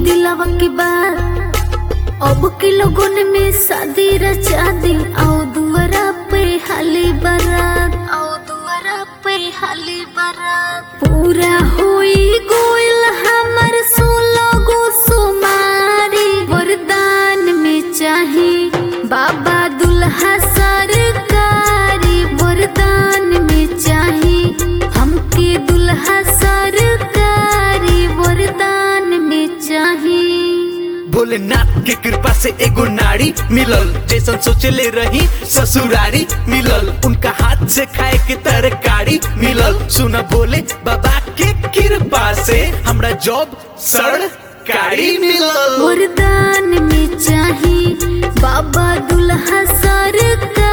दिलावा की बात अब के लोगन में शादी रचा दी आओ दुआरा पे हाली बारात आओ दुआरा पे हाली बारात पूरा होई गोइल हमर सोलो गो सुमारी वरदान में चाही बाबा दुल्हा सरकारी वरदान में चाही हमके दुल्हा सरकारी वरदान में चाही भोलेनाथ के कृपा से एगो नारी मिलल जैसन सोचले रही ससुरारी मिलल उनका हाथ से खाए के तरकारी मिलल सुना भोले बाबा के कृपा से हमरा जॉब सरकारी मिलल वरदान में चाही बाबा दुल्हा सरकारी